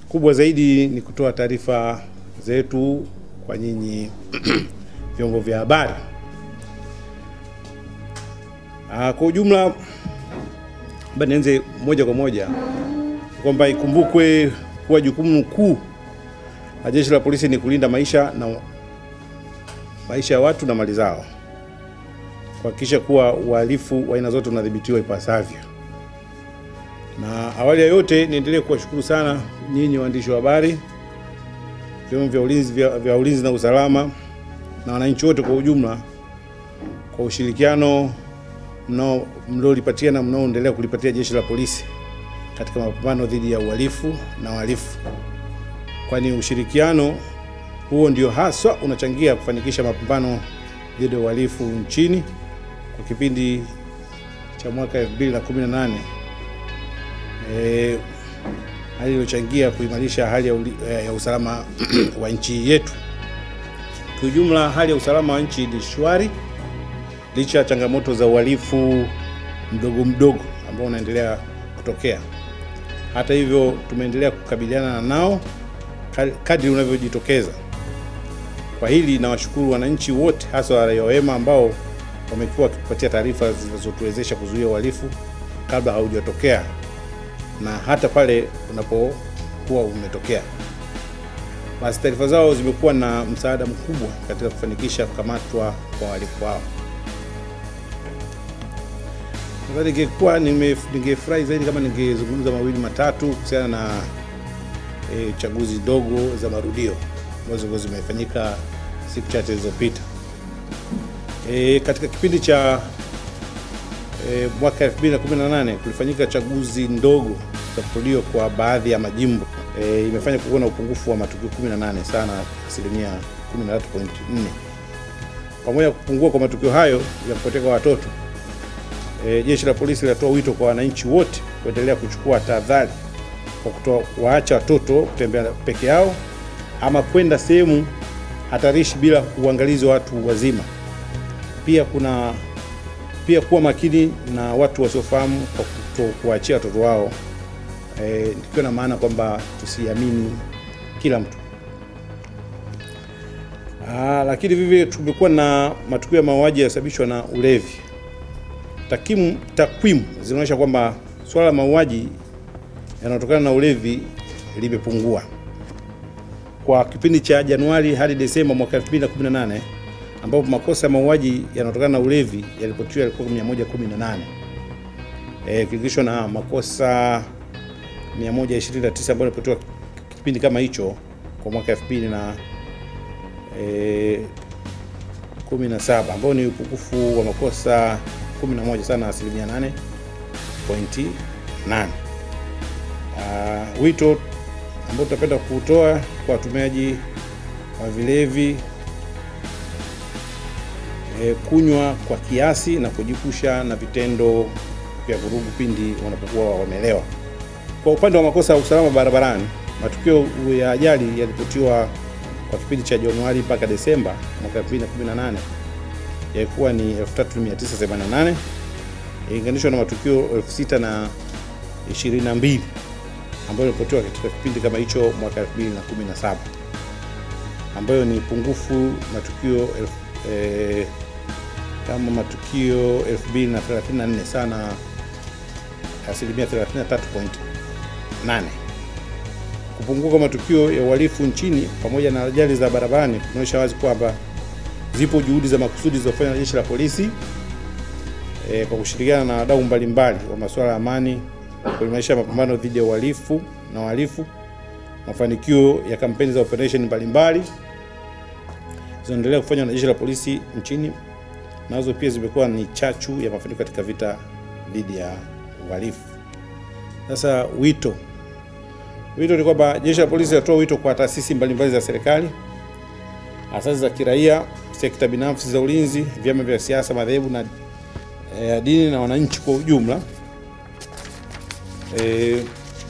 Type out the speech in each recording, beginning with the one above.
Kubwa zaidi ni kutoa taarifa zetu kwa nyinyi vyombo vya habari. Ah, Kwa ujumla, labda nianze moja kwa moja kwamba ikumbukwe kuwa jukumu kuu la Jeshi la Polisi ni kulinda maisha na maisha ya watu na mali zao, kuhakikisha kuwa uhalifu wa aina zote unadhibitiwa ipasavyo. Na awali ya yote, niendelee kuwashukuru sana nyinyi waandishi wa habari, vyombo vya ulinzi, vya, vya ulinzi na usalama na wananchi wote kwa ujumla kwa ushirikiano mnao mliolipatia na mnaoendelea kulipatia Jeshi la Polisi katika mapambano dhidi ya uhalifu na wahalifu, kwani ushirikiano huo ndio haswa unachangia kufanikisha mapambano dhidi ya uhalifu nchini kwa kipindi cha mwaka 2018 eh, hali iliyochangia kuimarisha hali ya, uli, ya usalama wa nchi yetu. Kiujumla, hali ya usalama wa nchi ni shwari licha ya changamoto za uhalifu mdogo mdogo ambao unaendelea kutokea. Hata hivyo, tumeendelea kukabiliana nao kadri unavyojitokeza. Kwa hili nawashukuru wananchi wote, hasa raia wema ambao wamekuwa wakitupatia taarifa zinazotuwezesha kuzuia uhalifu kabla haujatokea na hata pale unapokuwa umetokea. Basi taarifa zao zimekuwa na msaada mkubwa katika kufanikisha kukamatwa kwa wahalifu hao. Nadhani ningekuwa ningefurahi zaidi kama ningezungumza mawili matatu kuhusiana na e, chaguzi ndogo za marudio ambazo zimefanyika siku chache zilizopita. E, katika kipindi cha e, mwaka 2018 kulifanyika chaguzi ndogo za marudio kwa baadhi ya majimbo e, imefanya kuwa na upungufu wa matukio 18 sana, asilimia 13.4. Pamoja na kupungua kwa matukio hayo ya kupotea kwa watoto E, Jeshi la Polisi linatoa wito kwa wananchi wote kuendelea kuchukua tahadhari kwa kutoa waacha watoto kutembea peke yao ama kwenda sehemu hatarishi bila uangalizi wa watu wazima. Pia kuna pia kuwa makini na watu wasiofahamu kwa kuto kuachia watoto wao, e, ikiwa na maana kwamba tusiamini kila mtu. Aa, lakini vivyo tumekuwa na matukio ya mauaji yasababishwa na ulevi. Takwimu takwimu zinaonyesha kwamba swala la mauaji yanayotokana na ulevi limepungua kwa kipindi cha Januari hadi Desemba mwaka 2018 ambapo makosa ya mauaji yanayotokana na ulevi yalipotiwa yalikuwa 118 eh, ikilinganishwa na makosa 129 ambayo yalipotiwa kipindi kama hicho kwa mwaka 2000 na eh, 17 ambao ni upungufu wa makosa 11 sana, asilimia 8.8. Uh, wito ambao tutapenda kutoa kwa watumiaji wa vilevi e, kunywa kwa kiasi na kujipusha na vitendo vya vurugu pindi wanapokuwa wamelewa. Kwa upande wa makosa ya usalama barabarani, matukio ya ajali yalipotiwa kwa kipindi cha Januari mpaka Desemba mwaka 2018 yalikuwa ni 3988 ikilinganishwa na matukio 6022 ambayo yalipotiwa katika kipindi kama hicho mwaka 2017 ambayo ni pungufu matukio eh, kama matukio 2034 sana asilimia 33.8. Kupungua kwa matukio ya uhalifu nchini pamoja na ajali za barabarani kunaonyesha wazi kwamba zipo juhudi za makusudi zilizofanywa na Jeshi la Polisi e, kwa kushirikiana na wadau mbalimbali wa masuala ya amani kuimarisha mapambano dhidi ya uhalifu na wahalifu. Mafanikio ya kampeni za operation mbalimbali zinaendelea kufanywa na Jeshi la Polisi nchini, nazo pia zimekuwa ni chachu ya mafanikio katika vita dhidi ya uhalifu. Sasa wito wito ni kwamba Jeshi la Polisi linatoa wito kwa taasisi mbalimbali za serikali, asasi za kiraia, sekta binafsi za ulinzi, vyama vya siasa, madhehebu na e, dini na wananchi kwa ujumla e,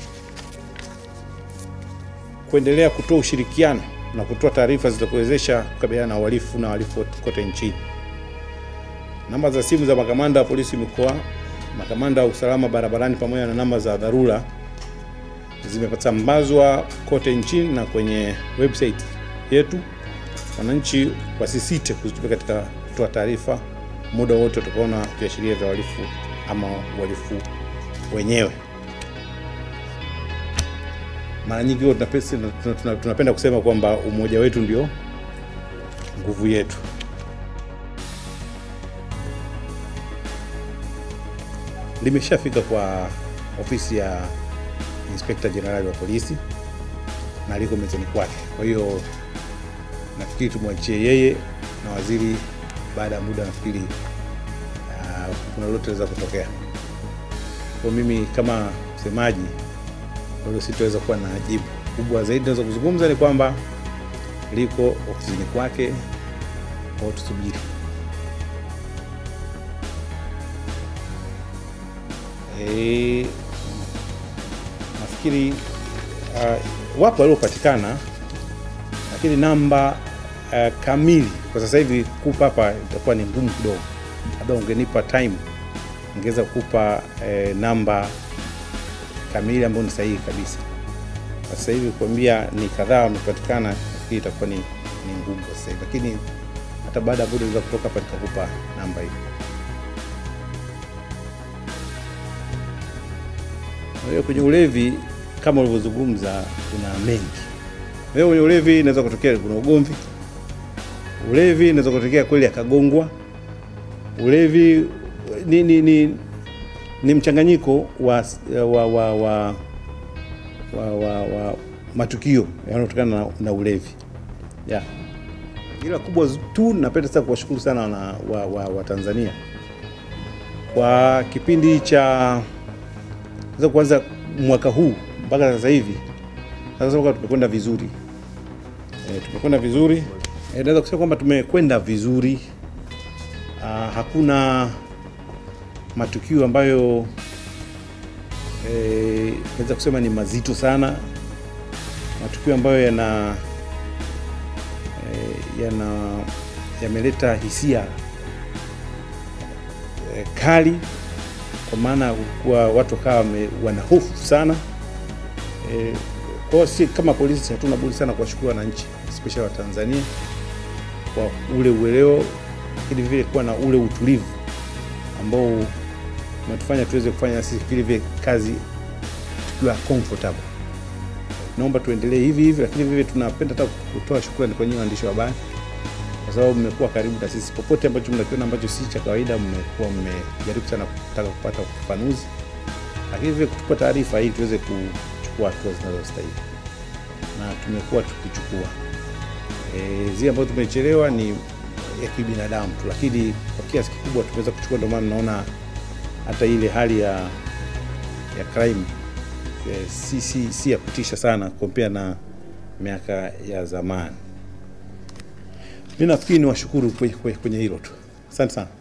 kuendelea kutoa ushirikiano na kutoa taarifa zitakuwezesha kukabiliana na uhalifu na wahalifu kote nchini. Namba za simu za makamanda wa polisi mikoa, makamanda wa usalama barabarani pamoja na namba za dharura zimesambazwa kote nchini na kwenye website yetu. Wananchi wasisite kuzitumia katika kutoa taarifa muda wote utakaona viashiria vya uhalifu ama uhalifu wenyewe. Mara nyingi huwa tunapenda, tunapenda, tunapenda kusema kwamba umoja wetu ndio nguvu yetu. Limeshafika kwa ofisi ya Inspekta Jenerali wa polisi na liko mezani kwake. Kwa hiyo nafikiri tumwachie yeye na waziri, baada ya muda nafikiri uh, kuna lolote linaweza kutokea. Kwa mimi kama msemaji hilo sitaweza kuwa na jibu kubwa zaidi. Naweza kuzungumza ni kwamba liko ofisini kwake, kwa tusubiri. E, nafikiri uh, wapo waliopatikana, lakini namba uh, kamili kwa sasa hivi kupa hapa itakuwa ni ngumu kidogo. Labda ungenipa time ungeweza kukupa eh, namba kamili ambayo ni sahihi kabisa. Kwa sasa hivi kuambia ni kadhaa wamepatikana, nafikiri itakuwa ni, ni ngumu kwa sasa hivi, lakini hata baada ya muda unaweza kutoka hapa nikakupa namba hiyo. Kwa hiyo kwenye ulevi kama ulivyozungumza, kuna mengi. Kwa hiyo kwenye ulevi inaweza kutokea kuna ugomvi, ulevi inaweza kutokea kweli akagongwa, ulevi ni, ni, ni, ni mchanganyiko wa, wa, wa, wa, wa, wa, wa matukio yanayotokana na, na ulevi yeah. Ila kubwa tu napenda sasa kuwashukuru sana wana, wa, wa, wa Tanzania kwa kipindi cha sasa kuanza mwaka huu mpaka sasa hivi, sasa tumekwenda vizuri e, tumekwenda vizuri e, naweza kusema kwamba tumekwenda vizuri. Aa, hakuna matukio ambayo eh, naweza kusema ni mazito sana, matukio ambayo yana eh, yana yameleta hisia eh, kali, kwa maana kuwa watu wakawa wana hofu sana eh, kwa hiyo si kama polisi hatuna budi sana kuwashukuru wananchi especially wa Tanzania kwa ule uelewa, lakini vile kuwa na ule utulivu ambao umetufanya tuweze kufanya sisi vile vile kazi tukiwa comfortable. Naomba tuendelee hivi hivi, lakini vile tunapenda hata kutoa shukrani kwa nyinyi waandishi wa habari, kwa sababu mmekuwa karibu na sisi popote ambacho mnakiona ambacho si cha kawaida, mmekuwa mmejaribu sana kutaka kupata ufafanuzi, lakini vile kutupa taarifa ili tuweze kuchukua hatua zinazostahili, na tumekuwa tukichukua. E, zile ambazo tumechelewa ni ya kibinadamu tu, lakini kwa kiasi kikubwa tumeweza kuchukua. Ndio maana naona hata ile hali ya ya crime e, si, si, si ya kutisha sana kompea na miaka ya zamani. Mi nafikiri ni washukuru kwenye hilo tu. Asante sana.